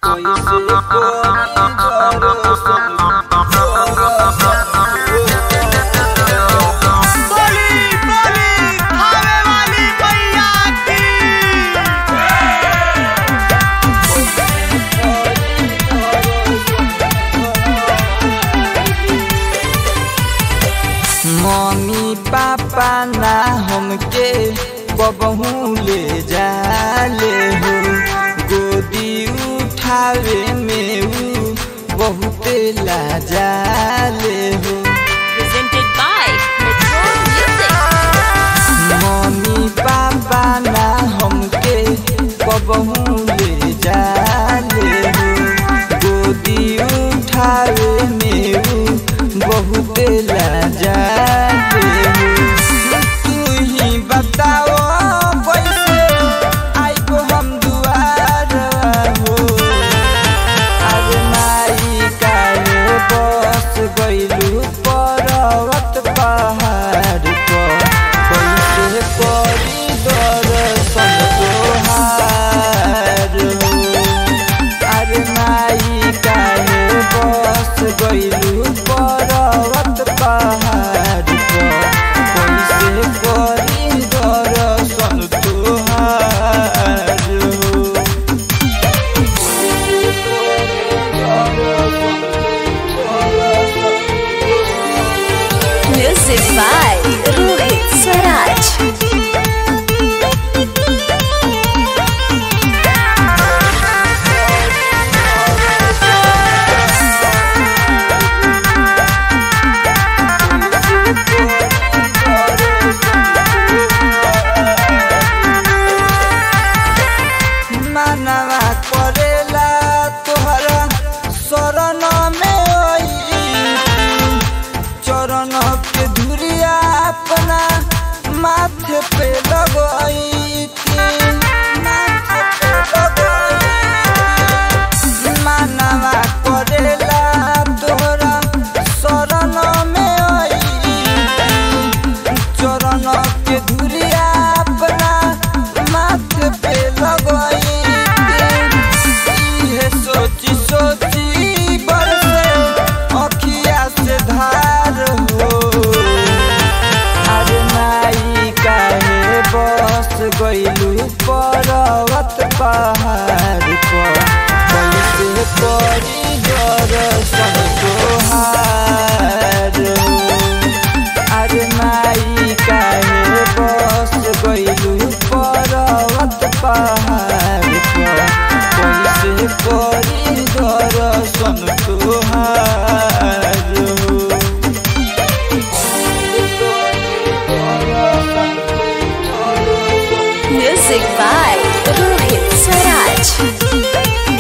बोली बोली खावे वाली मैया की मम्मी पापा ना हमके बबहू ले जाले हो गोदी उठावे में ऊ बहुते लाजाले हो presented by Metro Music. Mummy papa ना हमके बबहू ले जाले हो गोदी उठावे में ऊ बहुते लाजाले हो तू ही बताओ कैसे आइबो हम दुआर हो अरे माई काहे बस गइलू पर्वत पहाड़ पर कैसे करी दर्शन तोहार हो अरे माई काहे बस गइलू पर्वत पहाड़ पर कैसे करी दर्शन तोहार हो Music by Rohit Swaraj. मानवा करेला तोहरा शरण में आई चरण के धुरिया अपना माथे पे लगई माथे पे लगई मानवा करेला तोहरा शरण में आई चरण के धुरिया अपना माथे पे लगई इहे सोची सोची बरसे अखिया से धार हो अरे माई काहे बस गइलू पर्वत पहाड़ पर कैसे करी दर्शन तोहार हो अरे माई काहे बस गइलू पर्वत पहाड़ पर कैसे करी दर्शन तोहार हो Music by Rohit Swaraj.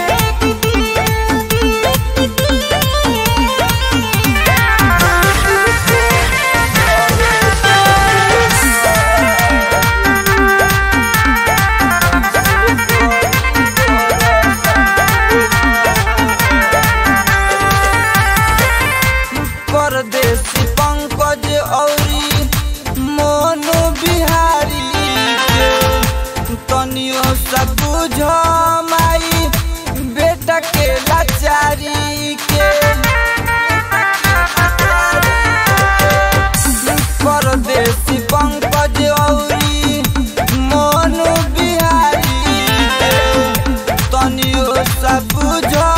परदेसी पंकज औरी मोनू बिहारी के तनियो सब बुझ माई बेटा के लाचारी के परदेसी पंकज औरी मोनू बिहारी के तनियो सब बुझ